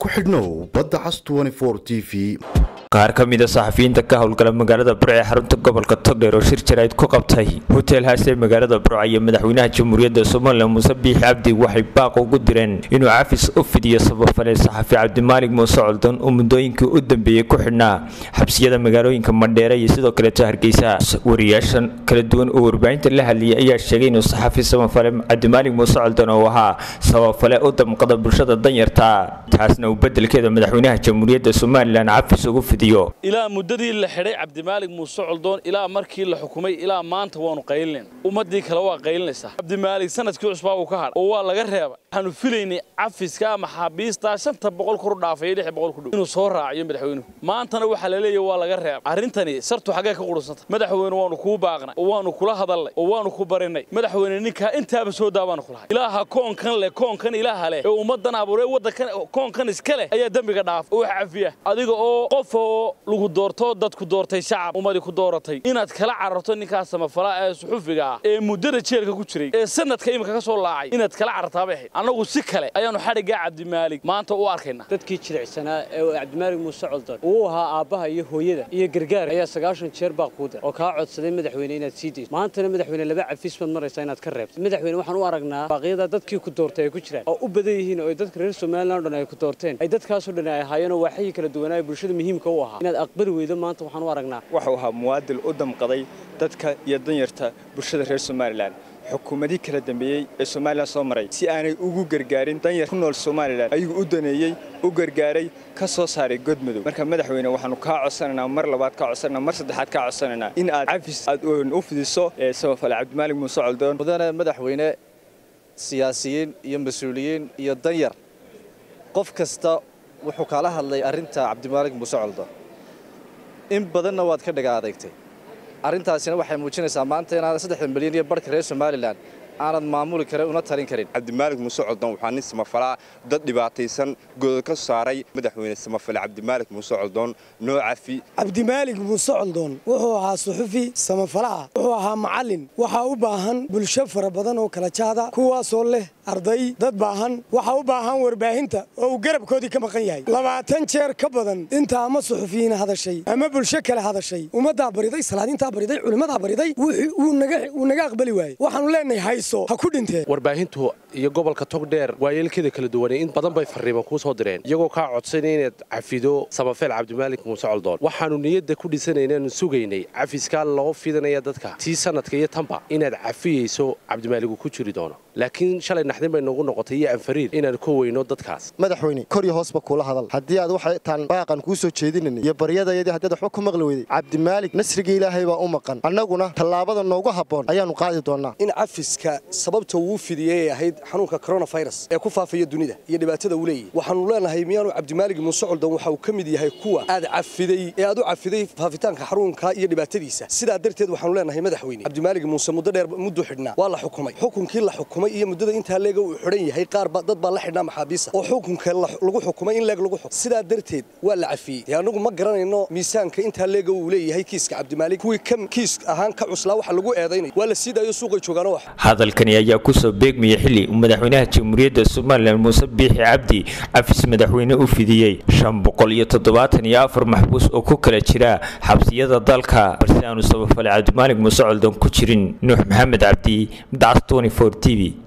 ku xidhnow badda cas t v qaar ka mida saxafiyiinta ka howlgala magaalada burco ee xarunta gobolka togdheer oo shir jarayd ku qabtay hotel haas ee magaalada burco iyo madaxweynaha jamhuuriyadda somalilan muuse biixi cabdi waxay baaq ugu direen inuu cafis u fidiyo sabafale saxafi cabdimaalig muuse coldon oo muddooyinkii u dambeeyey ku xidhnaa xabsiyada magaalooyinka mandheere iyo sidoo kaleeto hargeysa wariyaashan kala duwan oo warbaahinta la hadlayay ayaa sheegay inuu saxafi samafale cabdimaalig muuse coldon oo ahaa sabafale u damqada bulshada danyarta taasna uu bedelkeeda madaxweynaha jamhuuriyadda somalilan cafis ugu fidiyo ilaa muddadii la xidhay cabdimaalig muuse coldoon ilaa markii la xukumay ilaa maanta waanu qaylinayn ummaddii kale waa qaylinaysaa cabdimaalig sanadkii cusbaa uu ka hadhay oo waa laga reebay waxaanu filaynay cafiska ama xaabiistaa shanta boqol kor u dhaafay lix boqol ku dhow inuu soo raaciyo madaxweynuhu maantana waxaa la leeyahay waa laga reebay arrintani sartu xaggee ka qurunsanta madaxweyne waanu kuu baaqnay oo waanu kula hadalnay oo waanu ku barinay madaxweyne ninkaa intaaba soo daabaanu kulahay ilaaha koonkan leh koonkan ilaaha leh ee ummaddan abuuree waddankan koonkan iska leh ayaa dembiga dhaaf oo wax cafiya adiga oo qof oo lagu doorto dadku doortay shacab ummadii ku dooratay inaad kala cararto ninkaas samafalaa ee suxufiga ah ee muddada jeelka ku jiray ee sanadka imika ka soo laacay inaad kala carartaabay ahayd annagu si kale ayaanu xadhiggaa cabdimaalig maanta u arkaynaa dadkii jilicsanaa ee cabdimaalig muuse coldan uu ahaa aabbaha iyo hooyada iyo gargaar ayaa sagaashan jeer baa kuu dir oo kaa codsaday madaxweyne inaad sii dayso maantana madaxweyne laba cafis baad maraysaa inaad ka reebto madaxweyne waxaan u aragnaa baaqyada dadkii ku doortay ay ku jiraan oo u badan yihiin oo dadka reer somalilan o dhan ay ku doorteen ay dadkaasoo dhan ay ahaayeen oo waaxyii kala duwanaaye bulshada muhiimka u ahaa inaad aqbali weydo maanta waxaan u aragnaa wuxuu ahaa muwaadil u damqaday dadka iyo danyarta bulshada reer somalilan xukuumadii kala dambeeyey ee somalilan soo maray si aanay ugu gargaarin danyar ku nool somalilan ayuu u daneeyey u gargaaray ka soo saaray godmadow marka madaxweyne waxaanu kaa codsanaynaa mar labaad kaa codsananaa mar saddexaad kaa codsanaynaa in aad cafis aad u fidiso ee samafale cabdimaalig muuse coldoon mudane madaxweyne siyaasiyiin iyo mas-uuliyiin iyo danyar qof kasta wuxuu kala hadlay arrinta cabdimaalig muuse coldoon in badanna waad ka dhaga adeegtay arrintaasina waxay muujinaysaa maanta inaadan saddexda milyan iyo barhka reer somalilan aanad maamuli karin una talin karin cabdimaalig muuse coldoon waxaa nin samafalaa dad dhibaataysan godood ka saaray madaxweyne samafale cabdimaalig muuse coldoon noo cafi cabdimaalig muuse coldoon wuxuu ahaa suxufi samafalaah wuxuu ahaa macallin waxaa u baahan bulsho fara badan oo kala jaada kuwaasoo leh arday dad baahan waxaa u baahan warbaahinta oo uu garabkoodii ka maqan yahay labaatan jeer ka badan inta ama suxufiyiin hadashay ama bulsho kale hadashay ummaddaa bariday salaadiintaa bariday culimmadaa bariday wuu naga aqbali waayey waxaanu leenahay hayso ha ku dhintee warbaahintu iyo gobolka togdheer waayeelkeeda kala duwanay in badan bay farriiban kuu soo direen iyagoo kaa codsanay inaad cafido samafeel cabdimaalik muuse coldoon waxaannu niyadda ku dhisanaynaanu sugaynay cafiskaa loo fidanaya dadka tii sanadka iyo tanba inaad cafiyeyso cabdimaaligu ku jiri doono laakiin shalay naxdin bay noogu noqotay iyo anfariir inaan ku weyno dadkaas madaxweyne kor iyo hoosba kuula hadal haddii aad waxay taan baaqan kuu soo jeedinanay iyo baryadayadii haddaad waxba ku maqli weyday cabdimaalig nasriga ilaahay baa u maqan annaguna tallaabada noogu habboon ayaannu qaadi doonnaa in cafiska sababta uu fidiyey ay ahayd xanuunka koronafirus ee ku faafaya dunida iyo dhibaatada uu leeyahy waxaannu leenahay miyaanu cabdimaalig muuse coldan waxa uu ka mid yahay kuwa aad cafiday ee aad u cafiday faafitaanka xanuunka iyo dhibaatadiisa sidaa darteed waxaanu leenahay madaxweyne cabdimaalig muuse muddo dheer mudduu xidhnaa waa la xukumay xukunkii la xukumay iyo muddada intaa leega uu xidhan yahay qaar dad baa la xidhnaa maxaabiisa oo xukunka lagu xukumay in leeg lagu xukum sidaa darteed waa la cafiyey dee annagu ma garanayno miisaanka intaa leega uu leeyahay kiiska cabdimaalig kuwii ka kiis ahaan ka cuslaa waxa lagu eedaynay waa la sii daayo suuqay joogaano wax hadalkani ayaa kusoo beegmaya xili uu madaxweynaha jamhuuriyadda somalilan muuse biixi cabdi cafis madaxweyne u fidiyey shan boqol iyo toddobaatan iyo afar maxbuus oo ku kala jira xabsiyada dalka balse aanu sabafale cabdimaalig muuse coldoon ku jirin nuux maxamed cabdi dacas t v